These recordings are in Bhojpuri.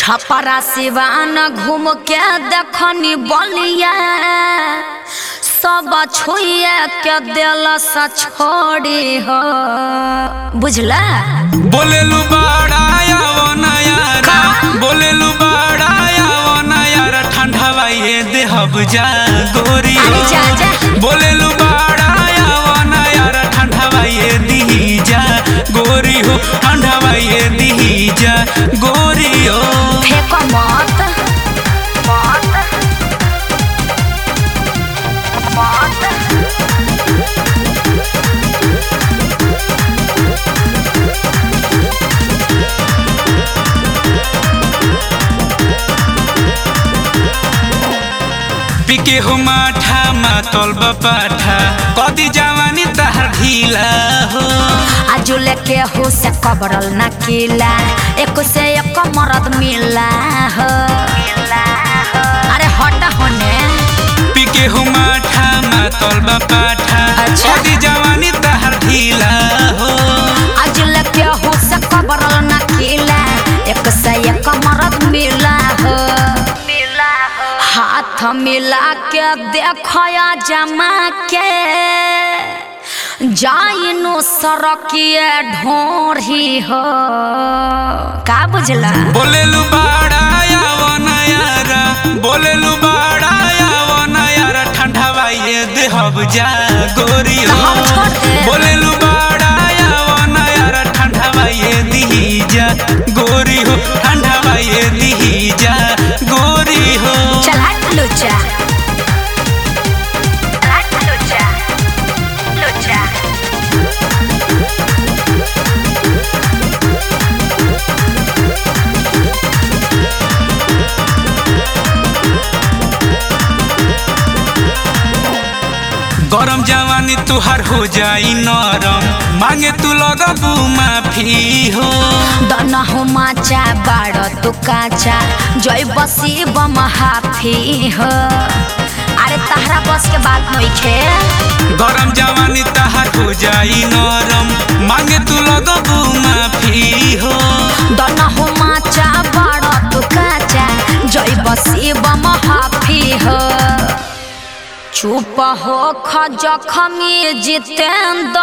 छपरा सिवान घूम के देखनी बलिया सब छुए के दिल से छोड़ी हो बुझला बोलेलु बाड़ाया वो नयारा बोलेलु बाड़ाया वो नयारा ठंडा बाइये देहब जा गोरी हो अरे जा जा बोलेलु बाड़ाया वो नयारा ठंडा बाइये दिही जा गोरी हो ठंडा बाइये दिही जा गोरी हो फेंको मत मत मत पिके हो माठा मातल बापाठा कदी जवानी तहर ढीला हो आजू लेके हो से कबरल न किला एक से एक मरद मिला हो अरे हट होने पिके हो माठा मातल बापाठा अच्छा। कदी जवानी तहर ढीला हो आजू लेके हो से कबरल न किला एक से एक मरद मिला हो मिला हो हाथ मिला के देखया जमा के जाइनो सरकिए ढोरही हो का बुझला बोलेलु बाड़ाया वो नयारा बोलेलु बाड़ाया वो नयारा ठंडा बाइये देहब जा गोरी तो हो हम छोड़ दे। बोलेलु बाड़ाया वो नयारा ठंडा बाइये दिही जा गोरी हो ठंडा बाइये दिही जा गोरी हो चल हट लुचा हट लुचा लुचा गरम जवानी तुहार हो जाई नरम मांगे तू लगबू माफी हो दना हो माचा बाड़ तू काचा जय बसी बम हाफी हो अरे तहरा बस के बात नइखे गरम जवानी तहार हो जाई नरम मांगे तू लगबू माफी हो दना हो माचा बाड़ तू काचा जय बसी बम हाफी हो चुप हो खजखमी जितेंद्र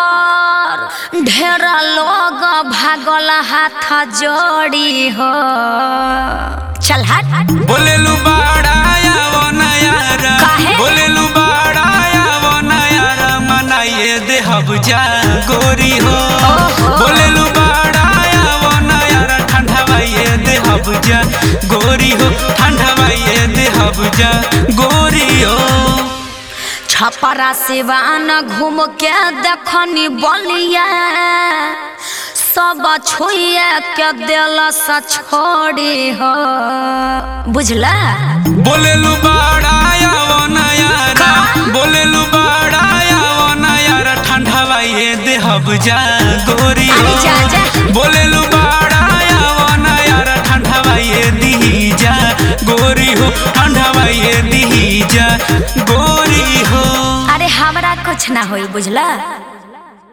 ढेर लोग भागल हाथ जोड़ी हो चल हट बोलेलु बाड़ाया वो नयारा काहे? बोलेलु बाड़ाया वो नयारा मनाइए देहब जा गोरी हो ओहो। बोलेलु बाड़ाया वो नयारा ठंडा बाइये देहब जा गोरी हो ठंडा बाइये देहब जा गोरी हो छपरा सिवान घूम के देखनी बलिया सब छुए के दिल से छोड़ी हो बुझला बोलेलु बाड़ाया वो नयारा बोलेलु बाड़ाया वो नयारा ठंडा बाइये देहब जा गोरी अरे हो जा जा बोलेलु बाड़ाया वो नयारा ठंडा बाइये दिही जा गोरी हो ठंडा बाइये दिही जा गोरी हो अरे हमरा कुछ ना होई बुझला